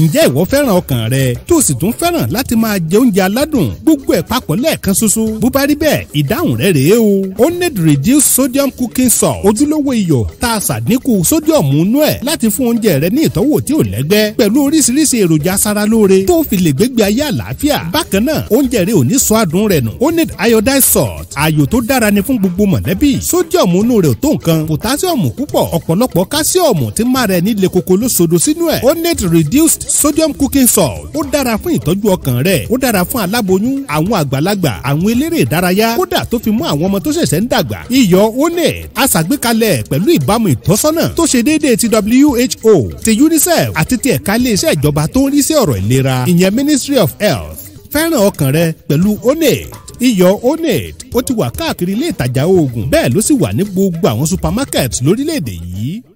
ǹjẹ́ ìwọ fẹ́ràn ọkàn rẹ tó sì tún fẹ́ràn láti máa jẹ oúnjẹ aládùn gbogbo ẹ̀ papọ̀ lẹ́ẹ̀kan ṣoṣo bó bá rí bẹ́ẹ̀ ìdáhùn rẹ̀ rèé o Honed reduced sodium cooking salt ojúlówó iyọ̀ tá a ṣàdínkù sodium nú ẹ̀ láti fún oúnjẹ rẹ ní ìtọ́wò tí ò lẹ́gbẹ́ pẹ̀lú oríṣiríṣi èròjà aṣaralóore tó fi lè gbégbé ayé àlàáfíà bákan náà oúnjẹ rẹ ò ní sọ adùn rẹ̀ nù Honed iodized salt ààyò tó dára ni fún gbogbo mọ̀lẹ́bí sodium inú rẹ̀ ò tó nǹkan potassium púpọ̀ ọ̀pọ̀lọpọ̀ calcium tí máa rẹ̀ ní lekoko ló sodo sínú ẹ̀ Honed reduced sodium cooking salt ó dára fún ìtọ́jú ọkàn rẹ̀ ó dára fún aláboyún àwọn àgbàlagbà àwọn eléré ìdárayá kódà tó fi mú àwọn ọmọ tó ṣẹ̀ṣẹ̀ ń dàgbà iyọ̀ Honed aṣàgbékalẹ̀ pẹ̀lú ìbámu ìtọ́sọ́nà tó ṣe déédéé ti WHO ti UNICEF àti ti ẹ̀ka iléeṣẹ́ ìjọba tó ń rí sí ọ̀rọ̀ ìlera ìyẹn Ministry of Health fẹ́ràn ọkàn rẹ pẹ̀lú Honed iyọ̀ Honed ó ti wà káàkiri ilé ìtajà oògùn bẹ́ẹ̀ ló sì wà ní gbogbo àwọn supermarket lórílẹ̀‐èdè yìí